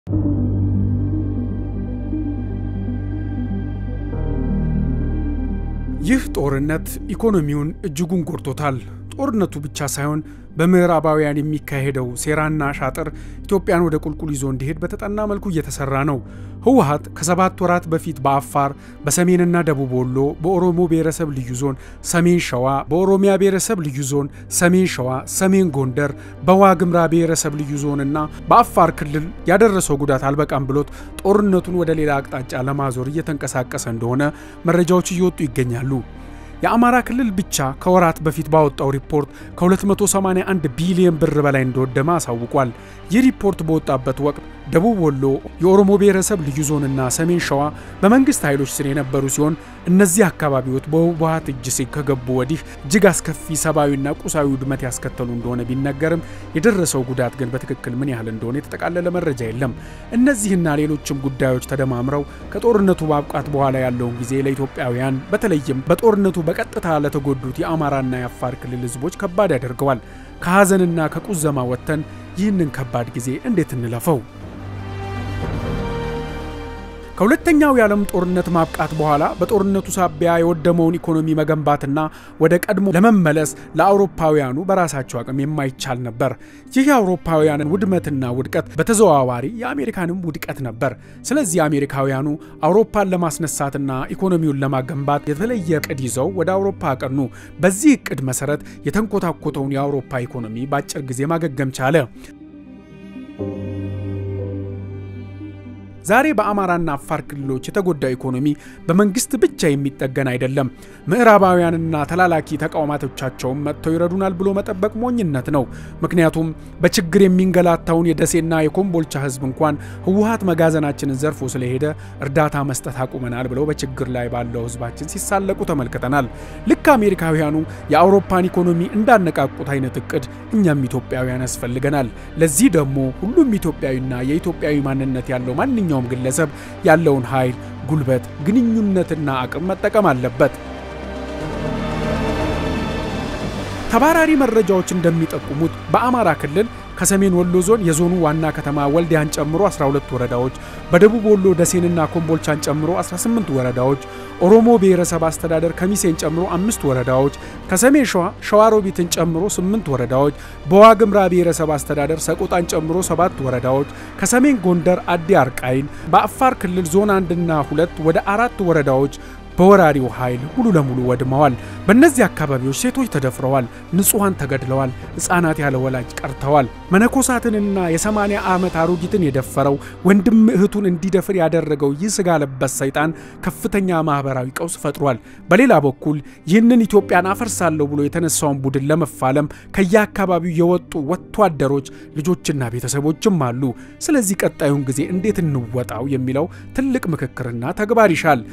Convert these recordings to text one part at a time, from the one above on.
ይህ ጦርነት ኢኮኖሚውን እጅጉን ጎድቶታል። ጦርነቱ ብቻ ሳይሆን በምዕራባውያን የሚካሄደው ሴራና ሻጥር ኢትዮጵያን ወደ ቁልቁል ይዞ እንዲሄድ በተጠና መልኩ እየተሰራ ነው። ህወሓት ከሰባት ወራት በፊት በአፋር፣ በሰሜንና ደቡብ ወሎ፣ በኦሮሞ ብሔረሰብ ልዩ ዞን ሰሜን ሸዋ፣ በኦሮሚያ ብሔረሰብ ልዩ ዞን ሰሜን ሸዋ፣ ሰሜን ጎንደር፣ በዋግምራ ብሔረሰብ ልዩ ዞንና በአፋር ክልል ያደረሰው ጉዳት አልበቃም ብሎት ጦርነቱን ወደ ሌላ አቅጣጫ ለማዞር እየተንቀሳቀሰ እንደሆነ መረጃዎች እየወጡ ይገኛሉ። የአማራ ክልል ብቻ ከወራት በፊት ባወጣው ሪፖርት ከ281 ቢሊዮን ብር በላይ እንደወደመ አሳውቋል። ይህ ሪፖርት በወጣበት ወቅት ደቡብ ወሎ፣ የኦሮሞ ብሔረሰብ ልዩ ዞንና ሰሜን ሸዋ በመንግስት ኃይሎች ስር የነበሩ ሲሆን እነዚህ አካባቢዎች በህወሓት እጅ ስር ከገቡ ወዲህ እጅግ አስከፊ ሰብአዊና ቁሳዊ ውድመት ያስከተሉ እንደሆነ ቢነገርም የደረሰው ጉዳት ግን በትክክል ምን ያህል እንደሆነ የተጠቃለለ መረጃ የለም። እነዚህና ሌሎችም ጉዳዮች ተደማምረው ከጦርነቱ ማብቃት በኋላ ያለውን ጊዜ ለኢትዮጵያውያን በተለይም በጦርነቱ በቀጥታ ለተጎዱት የአማራና የአፋር ክልል ህዝቦች ከባድ ያደርገዋል። ከሐዘንና ከቁዘማ ወጥተን ይህንን ከባድ ጊዜ እንዴት እንለፈው? ከሁለተኛው የዓለም ጦርነት ማብቃት በኋላ በጦርነቱ ሳቢያ የወደመውን ኢኮኖሚ መገንባትና ወደ ቀድሞ ለመመለስ ለአውሮፓውያኑ በራሳቸው አቅም የማይቻል ነበር። ይህ የአውሮፓውያንን ውድመትና ውድቀት በተዘዋዋሪ የአሜሪካንም ውድቀት ነበር። ስለዚህ አሜሪካውያኑ አውሮፓን ለማስነሳትና ኢኮኖሚውን ለማገንባት የተለየ እቅድ ይዘው ወደ አውሮፓ አቀኑ። በዚህ እቅድ መሰረት የተንኮታኮተውን የአውሮፓ ኢኮኖሚ በአጭር ጊዜ ማገገም ቻለ። ዛሬ በአማራና አፋር ክልሎች የተጎዳው ኢኮኖሚ በመንግስት ብቻ የሚጠገን አይደለም። ምዕራባውያንና ተላላኪ ተቋማቶቻቸውም መጥተው ይረዱናል ብሎ መጠበቅ ሞኝነት ነው። ምክንያቱም በችግር የሚንገላታውን የደሴና የኮምቦልቻ ህዝብ እንኳን ህወሓት መጋዘናችንን ዘርፎ ስለሄደ እርዳታ መስጠት አቁመናል ብለው በችግር ላይ ባለው ህዝባችን ሲሳለቁ ተመልክተናል። ልክ አሜሪካውያኑ የአውሮፓን ኢኮኖሚ እንዳነቃቁት አይነት እቅድ እኛም ኢትዮጵያውያን ያስፈልገናል። ለዚህ ደግሞ ሁሉም ኢትዮጵያዊና የኢትዮጵያዊ ማንነት ያለው ማንኛውም ማንኛውም ግለሰብ ያለውን ኃይል፣ ጉልበት፣ ግንኙነትና አቅም መጠቀም አለበት። ተባራሪ መረጃዎች እንደሚጠቁሙት በአማራ ክልል ከሰሜን ወሎ ዞን የዞኑ ዋና ከተማ ወልዲያን ጨምሮ 12 ወረዳዎች፣ በደቡብ ወሎ ደሴንና ኮምቦልቻን ጨምሮ 18 ወረዳዎች፣ ኦሮሞ ብሔረሰብ አስተዳደር ከሚሴን ጨምሮ አምስት ወረዳዎች፣ ከሰሜን ሸዋ ሸዋሮቢትን ጨምሮ 8 ወረዳዎች፣ በዋግምራ ብሔረሰብ አስተዳደር ሰቆጣን ጨምሮ 7 ወረዳዎች፣ ከሰሜን ጎንደር አዲ አርቃይን፣ በአፋር ክልል ዞን አንድና ሁለት ወደ አራት ወረዳዎች በወራሪው ኃይል ሙሉ ለሙሉ ወድመዋል። በእነዚህ አካባቢዎች ሴቶች ተደፍረዋል፣ ንጹሐን ተገድለዋል፣ ሕፃናት ያለ ወላጅ ቀርተዋል። መነኮሳትንና የ80 ዓመት አሮጊትን የደፈረው ወንድም እህቱን እንዲደፍር ያደረገው ይህ ስጋ ለበስ ሰይጣን ከፍተኛ ማኅበራዊ ቀውስ ፈጥሯል። በሌላ በኩል ይህንን ኢትዮጵያን አፈርሳለሁ ብሎ የተነሳውን ቡድን ለመፋለም ከየአካባቢው የወጡ ወታደሮች ልጆችና ቤተሰቦችም አሉ። ስለዚህ ቀጣዩን ጊዜ እንዴት እንወጣው የሚለው ትልቅ ምክክርና ተግባር ይሻል።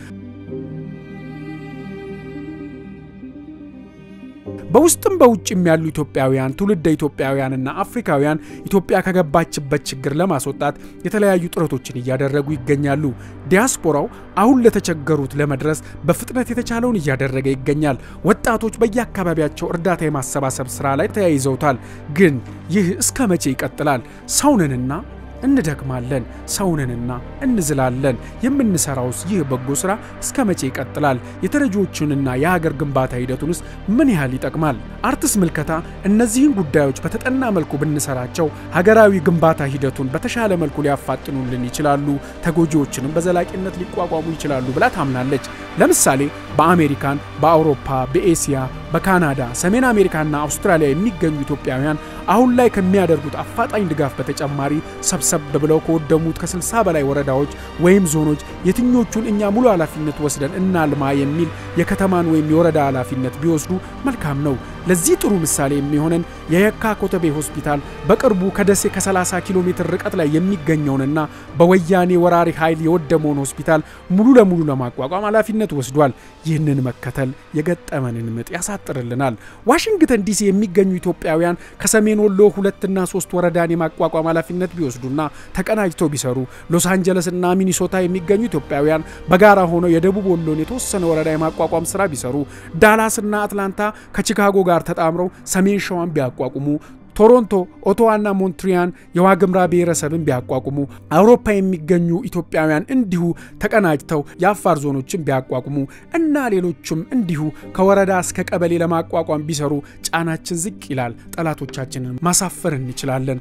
በውስጥም በውጭም ያሉ ኢትዮጵያውያን ትውልደ ኢትዮጵያውያንና አፍሪካውያን ኢትዮጵያ ከገባችበት ችግር ለማስወጣት የተለያዩ ጥረቶችን እያደረጉ ይገኛሉ። ዲያስፖራው አሁን ለተቸገሩት ለመድረስ በፍጥነት የተቻለውን እያደረገ ይገኛል። ወጣቶች በየአካባቢያቸው እርዳታ የማሰባሰብ ስራ ላይ ተያይዘውታል። ግን ይህ እስከ መቼ ይቀጥላል? ሰውንንና እንደክማለን፣ ሰውንንና እንዝላለን። የምንሰራውስ ይህ በጎ ስራ እስከ መቼ ይቀጥላል? የተረጂዎቹንና የሀገር ግንባታ ሂደቱንስ ምን ያህል ይጠቅማል? አርትስ ምልከታ እነዚህን ጉዳዮች በተጠና መልኩ ብንሰራቸው ሀገራዊ ግንባታ ሂደቱን በተሻለ መልኩ ሊያፋጥኑልን ይችላሉ፣ ተጎጂዎችንም በዘላቂነት ሊቋቋሙ ይችላሉ ብላ ታምናለች። ለምሳሌ በአሜሪካን፣ በአውሮፓ፣ በኤስያ፣ በካናዳ፣ ሰሜን አሜሪካና አውስትራሊያ የሚገኙ ኢትዮጵያውያን አሁን ላይ ከሚያደርጉት አፋጣኝ ድጋፍ በተጨማሪ ሰብሰብ ብለው ከወደሙት ከ60 በላይ ወረዳዎች ወይም ዞኖች የትኞቹን እኛ ሙሉ ኃላፊነት ወስደን እናልማ የሚል የከተማን ወይም የወረዳ ኃላፊነት ቢወስዱ መልካም ነው። ለዚህ ጥሩ ምሳሌ የሚሆነን የየካ ኮተቤ ሆስፒታል በቅርቡ ከደሴ ከ30 ኪሎ ሜትር ርቀት ላይ የሚገኘውንና በወያኔ ወራሪ ኃይል የወደመውን ሆስፒታል ሙሉ ለሙሉ ለማቋቋም ኃላፊነት ወስዷል። ይህንን መከተል የገጠመንን ምጥ ያሳጥርልናል። ዋሽንግተን ዲሲ የሚገኙ ኢትዮጵያውያን ከሰሜን ወሎ ሁለትና ሶስት ወረዳን የማቋቋም ኃላፊነት ቢወስዱና ተቀናጅተው ቢሰሩ፣ ሎስ አንጀለስና ሚኒሶታ የሚገኙ ኢትዮጵያውያን በጋራ ሆነው የደቡብ ወሎን የተወሰነ ወረዳ የማቋቋም ስራ ቢሰሩ፣ ዳላስና አትላንታ ከቺካጎ ጋር ተጣምረው ሰሜን ሸዋን ቢያቋቁሙ ቶሮንቶ፣ ኦቶዋና ሞንትሪያን የዋግምራ ብሔረሰብን ቢያቋቁሙ፣ አውሮፓ የሚገኙ ኢትዮጵያውያን እንዲሁ ተቀናጅተው የአፋር ዞኖችን ቢያቋቁሙ እና ሌሎችም እንዲሁ ከወረዳ እስከ ቀበሌ ለማቋቋም ቢሰሩ ጫናችን ዝቅ ይላል። ጠላቶቻችንን ማሳፈር እንችላለን።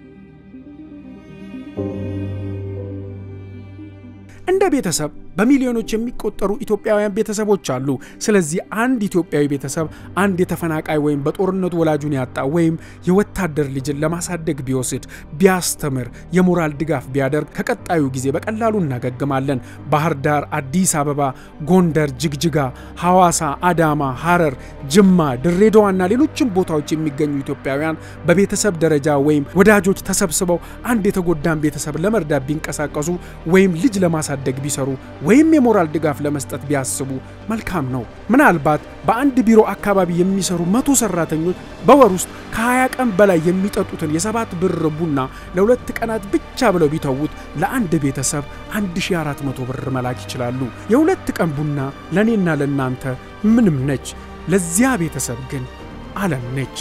እንደ ቤተሰብ በሚሊዮኖች የሚቆጠሩ ኢትዮጵያውያን ቤተሰቦች አሉ። ስለዚህ አንድ ኢትዮጵያዊ ቤተሰብ አንድ የተፈናቃይ ወይም በጦርነቱ ወላጁን ያጣ ወይም የወታደር ልጅን ለማሳደግ ቢወስድ፣ ቢያስተምር፣ የሞራል ድጋፍ ቢያደርግ ከቀጣዩ ጊዜ በቀላሉ እናገግማለን። ባህር ዳር፣ አዲስ አበባ፣ ጎንደር፣ ጅግጅጋ፣ ሐዋሳ፣ አዳማ፣ ሐረር፣ ጅማ፣ ድሬዳዋና ሌሎችም ቦታዎች የሚገኙ ኢትዮጵያውያን በቤተሰብ ደረጃ ወይም ወዳጆች ተሰብስበው አንድ የተጎዳን ቤተሰብ ለመርዳት ቢንቀሳቀሱ ወይም ልጅ ለማሳደግ ቢሰሩ ወይም የሞራል ድጋፍ ለመስጠት ቢያስቡ መልካም ነው። ምናልባት በአንድ ቢሮ አካባቢ የሚሰሩ መቶ ሰራተኞች በወር ውስጥ ከ20 ቀን በላይ የሚጠጡትን የሰባት ብር ቡና ለሁለት ቀናት ብቻ ብለው ቢተዉት ለአንድ ቤተሰብ 1400 ብር መላክ ይችላሉ። የሁለት ቀን ቡና ለእኔና ለእናንተ ምንም ነች፣ ለዚያ ቤተሰብ ግን ዓለም ነች።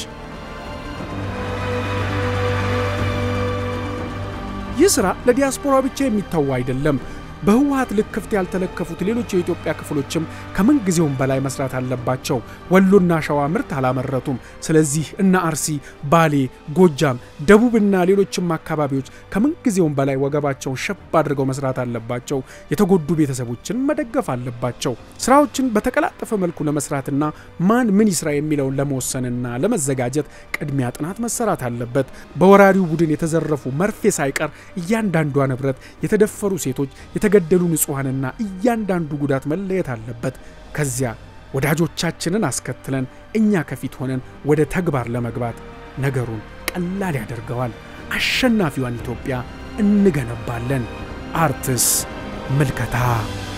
ይህ ሥራ ለዲያስፖራ ብቻ የሚተዋ አይደለም። በህወሀት ልክፍት ያልተለከፉት ሌሎች የኢትዮጵያ ክፍሎችም ከምንጊዜውም በላይ መስራት አለባቸው። ወሎና ሸዋ ምርት አላመረቱም። ስለዚህ እነ አርሲ፣ ባሌ፣ ጎጃም፣ ደቡብና ሌሎችም አካባቢዎች ከምንጊዜውም በላይ ወገባቸውን ሸብ አድርገው መስራት አለባቸው። የተጎዱ ቤተሰቦችን መደገፍ አለባቸው። ስራዎችን በተቀላጠፈ መልኩ ለመስራትና ማን ምን ይስራ የሚለውን ለመወሰንና ለመዘጋጀት ቅድሚያ ጥናት መሰራት አለበት። በወራሪው ቡድን የተዘረፉ መርፌ ሳይቀር እያንዳንዷ ንብረት፣ የተደፈሩ ሴቶች የተገደሉ ንጹሐንና እያንዳንዱ ጉዳት መለየት አለበት። ከዚያ ወዳጆቻችንን አስከትለን እኛ ከፊት ሆነን ወደ ተግባር ለመግባት ነገሩን ቀላል ያደርገዋል። አሸናፊዋን ኢትዮጵያ እንገነባለን። አርትስ ምልከታ